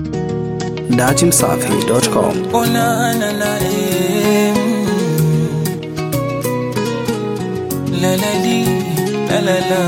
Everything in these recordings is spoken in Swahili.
datimsafi.com. Oh na na na eh, mm. La la li, la la la.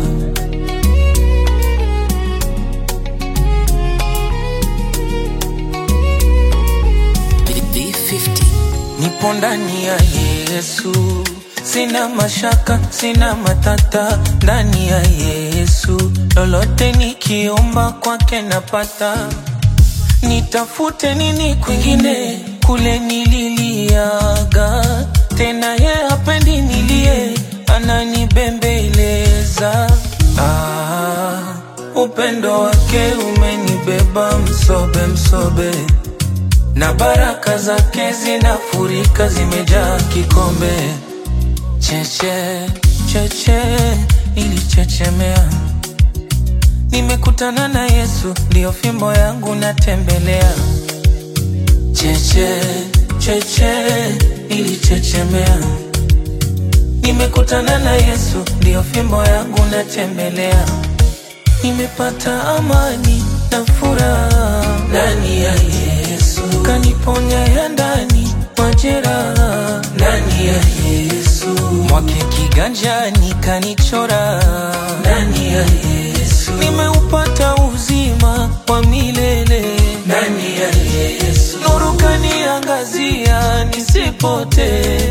Nipo ndani ya Yesu, sina mashaka, sina matata ndani ya Yesu, lolote nikiomba kwake napata. Nitafute nini kwingine kule nililiaga, tena ye hapendi nilie, ananibembeleza. Ah, upendo wake umenibeba msobe msobe na baraka zake zinafurika, zimejaa kikombe. Cheche cheche ilichechemea, nimekutana na Yesu, ndiyo fimbo yangu natembelea. Cheche cheche ilichechemea, nimekutana na Yesu, ndiyo fimbo yangu natembelea. Nimepata amani na furaha ndani ya Yesu, kaniponya ya ndani majeraha ndani ya Yesu, mwake kiganjani kanichora ndani ya Yesu, nimeupata uzima wa milele ndani ya Yesu, nuru kaniangazia nisipotee.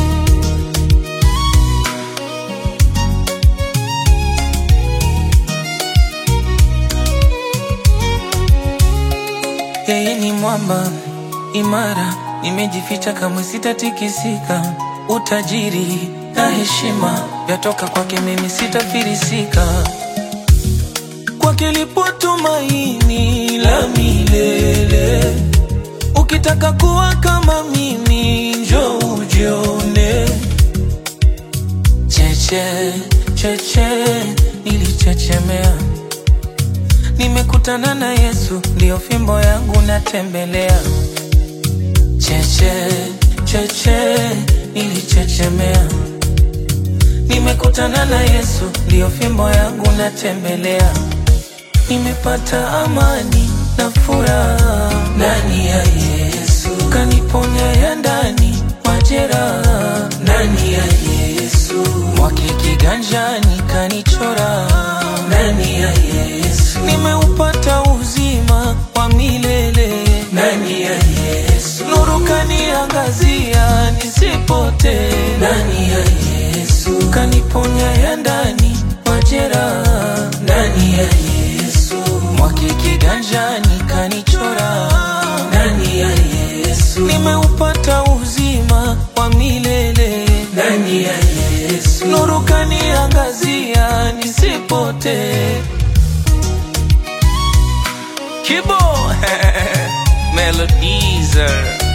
Yeye ni mwamba imara, nimejificha kamwe sitatikisika. Utajiri na heshima vyatoka kwake, mimi sitafirisika. Kwake lipo tumaini la milele. Ukitaka kuwa kama mimi, njoo ujione. Cheche cheche nilichechemea Nimekutana na Yesu, ndiyo fimbo yangu natembelea. Cheche cheche nilichechemea, nimekutana na Yesu, ndiyo fimbo yangu natembelea. Nimepata amani na furaha ndani ya Yesu, kaniponya ya ndani majeraha ndani ya Yesu, mwake kiganjani kanichora ndani ya Yesu, nimeupata uzima wa milele ndani ya Yesu, nuru kaniangazia nisipotee ndani ya Yesu, kaniponya ya ndani majeraha ndani ya Yesu, mwake kiganjani kanichora ndani ya Yesu, nimeupata uzima wa milele ndani ya Yesu, nuru kaniangazia nisipotee. Kibo Melodies